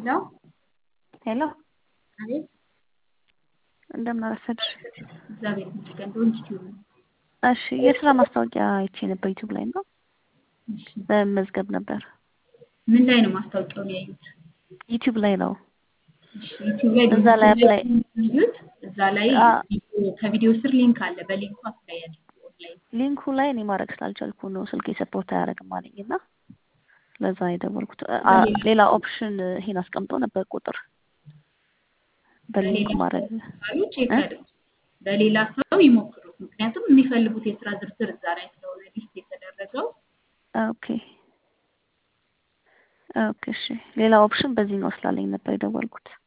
ሄሎ ሄሎ አቤት። እንደምን አረፈድሽ? እግዚአብሔር ይመስገን። ዶንት ዩ እሺ የስራ ማስታወቂያ አይቼ ነበር ዩቲዩብ ላይ ነው እሺ፣ በመመዝገብ ነበር። ምን ላይ ነው ማስታወቂያውን ያዩት? ዩቲዩብ ላይ ነው። እሺ፣ ዩቲዩብ ላይ እዛ ላይ አፕላይ ያዩት። እዛ ላይ አ ቪዲዮ- ከቪዲዮ ስር ሊንክ አለ። በሊንኩ አፕላይ ያድርጉ ኦንላይን። ሊንኩ ላይ እኔ ማድረግ ስላልቻልኩ ነው ስልኬ ሰፖርት አያደርግም አለኝ እና ለዛ ነው የደወልኩት። አ ሌላ ኦፕሽን ይሄን አስቀምጦ ነበር ቁጥር በሊንኩ በሌላ ማድረግ ካሉ ቼክ እ? ያድርጉ። በሌላ ሰው ይሞክሩት። ምክንያቱም የሚፈልጉት የስራ ዝርዝር እዛ ላይ ስለሆነ ሊስት የተደረገው ኦኬ ኦኬ እሺ ሌላ ኦፕሽን በዚህ ነው ስላለኝ ነበር የደወልኩት።